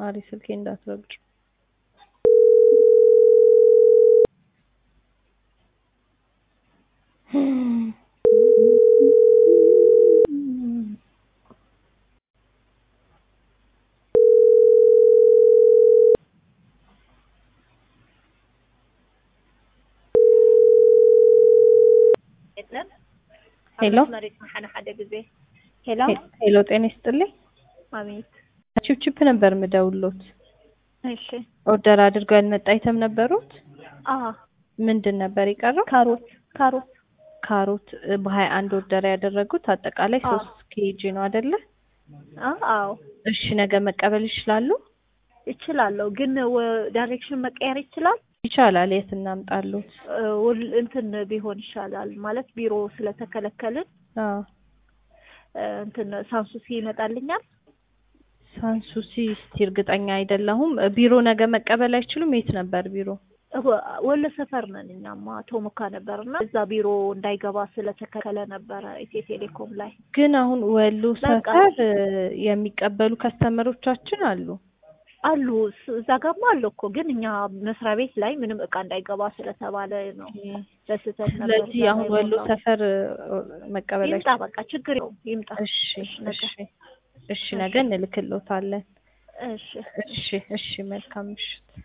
ማሪ ስልኬ እንዳትረግጭ። ሄሎ መሬት መሐነ ሓደ ግዜ ሄሎ ሄሎ፣ ጤና ይስጥልኝ። አቤት። ቺፕቺፕ ነበር ምደውሎት። እሺ ኦርደር አድርገው ያልመጣ አይተም ነበሩት። አ ምንድን ነበር የቀረው? ካሮት ካሮት ካሮት በሀያ አንድ ኦርደር ያደረጉት አጠቃላይ አዎ። ሶስት ኬጂ ነው አይደለ? አ አዎ እሺ ነገ መቀበል ይችላሉ? እችላለሁ፣ ግን ወ- ዳይሬክሽን መቀየር ይችላል። ይቻላል። የት እናምጣሉት? እ፣ ውል- እንትን ቢሆን ይሻላል ማለት ቢሮ ስለተከለከልን አዎ እ፣ እንትን ሳንሱሲ ይመጣልኛል። ሳንሱሲ እስቲ እርግጠኛ አይደለሁም። ቢሮ ነገ መቀበል አይችሉም። የት ነበር ቢሮ? እ፣ ወሎ ሰፈር ነን እኛማ ቶሞካ ነበርና እዛ ቢሮ እንዳይገባ ስለተከለከለ ነበረ ኢትዮ ቴሌኮም ላይ ግን አሁን ወሎ በቃ። ሰፈር እ፣ የሚቀበሉ ከስተመሮቻችን አሉ። አሉ እስ- እዛ ጋማ አለ እኮ ግን እኛ መስሪያ ቤት ላይ ምንም እቃ እንዳይገባ ስለተባለ ነው በስህተት ነበር ስለዚህ እዛ አሁን ላይ ወሎ ሞላው። ሰፈር እ፣ መቀበል ይምጣ አይችሉም። በቃ ችግር የለውም ይምጣ። እሺ እሺ፣ ነገ። እሺ እሺ ነገ እንልክልዎታለን። እሺ እሺ እሺ መልካም ምሽት።